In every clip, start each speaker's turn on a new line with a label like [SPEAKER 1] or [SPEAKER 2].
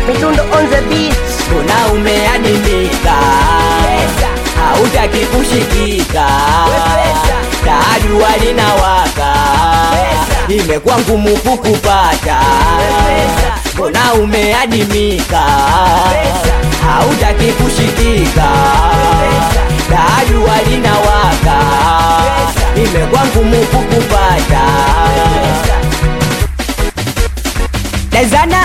[SPEAKER 1] Midundo on the beat.
[SPEAKER 2] mbona umeadimika hautaki kushikika
[SPEAKER 1] Wepesa.
[SPEAKER 2] tajua linawaka
[SPEAKER 1] Pesa.
[SPEAKER 2] imekuwa ngumu kukupata
[SPEAKER 1] Wepesa.
[SPEAKER 2] mbona umeadimika
[SPEAKER 1] Pesa.
[SPEAKER 2] hautaki kushikika
[SPEAKER 1] Wepesa.
[SPEAKER 2] tajua linawaka
[SPEAKER 1] Pesa.
[SPEAKER 2] imekuwa ngumu kukupata Dezana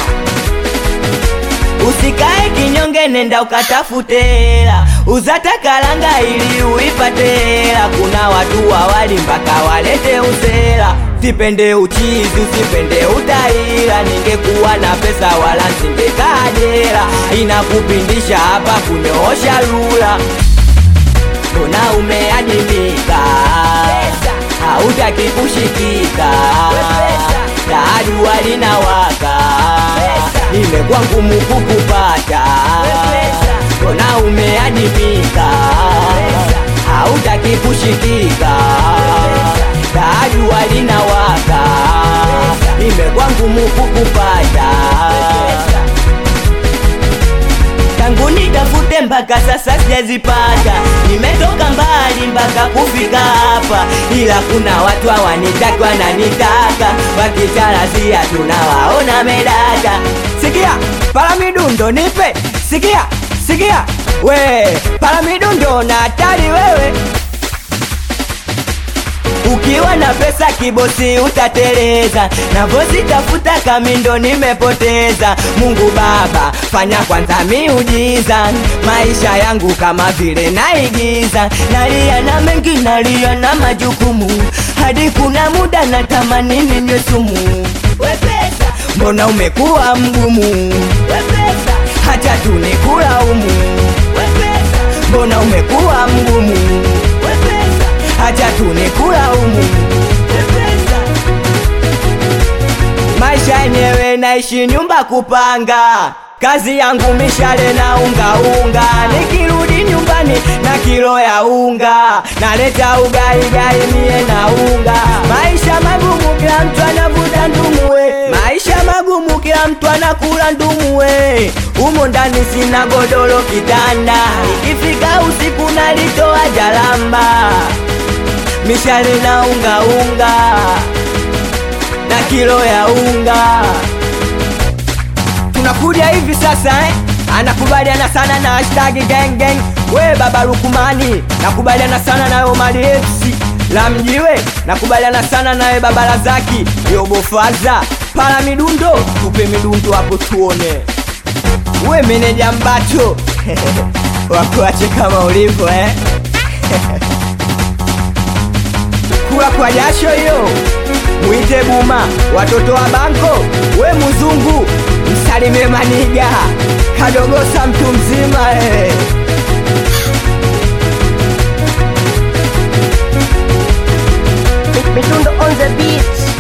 [SPEAKER 2] Usikae kinyonge, nenda ukatafute hela, uzata kalanga ili uipate hela. Kuna watu wawali mpaka walete usela. Sipende uchizi, usipende utaila. Ningekuwa na pesa wala singekaa jela. Inakupindisha hapa kunyoosha lula, mbona umeadimika?
[SPEAKER 1] Pesa.
[SPEAKER 2] Hautaki kushikika,
[SPEAKER 1] Wepesa.
[SPEAKER 2] tajua linawaka
[SPEAKER 1] Pesa.
[SPEAKER 2] imekuwa ngumu kukupata,
[SPEAKER 1] Wepesa.
[SPEAKER 2] mbona umeadimika?
[SPEAKER 1] Wepesa.
[SPEAKER 2] Hautaki kushikika,
[SPEAKER 1] Wepesa.
[SPEAKER 2] tajua linawaka
[SPEAKER 1] Wepesa.
[SPEAKER 2] imekuwa ngumu kukupata tangu nitafute mpaka sasa sijazipata, nimetoka mbali mpaka kufika hapa, ila kuna watu hawanitaki wananitaka, wakicharazia tunawaona medata. Sikia palamidundo nipe, sikia sikia we palamidundo na hatari wewe ukiwa na pesa kibosi utateleza, navosi tafuta kamindo nimepoteza. Mungu Baba, fanya kwanza miujiza, maisha yangu kama vile naigiza, nalia na mengi, nalia na majukumu, hadi kuna muda natamani ninywe sumu.
[SPEAKER 1] Wepesa.
[SPEAKER 2] Mbona umekuwa mgumu,
[SPEAKER 1] Wepesa.
[SPEAKER 2] hata tunikulaumu?
[SPEAKER 1] Wepesa.
[SPEAKER 2] Mbona umekuwa mgumu,
[SPEAKER 1] Wepesa.
[SPEAKER 2] hata tunikulaumu?
[SPEAKER 1] Wepesa.
[SPEAKER 2] maisha yenyewe naishi nyumba kupanga kazi yangu mishale na unga unga nikirudi nyumbani na kilo ya unga naleta ugai gai mie na unga maisha magumu kila mtu anavuta ndumuwe maisha magumu kila mtu anakula ndumuwe umo ndani sina godoro kitanda ikifika usiku nalitoa jalamba mishale na unga unga na kilo ya unga tunakuja hivi sasa eh? anakubaliana sana na hashtag gang gang we baba Lukumani nakubaliana sana na Omari FC la mjiwe nakubaliana sana nawe baba Lazaki yobofaza pala midundo tupe midundo hapo tuone we meneja mbato wakuache kama ulivyo eh? kula kwa jasho hiyo mwite buma watoto wa banko we mzungu msalimie maniga kadogosa mtu mzima eh.
[SPEAKER 1] Midundo on the beat.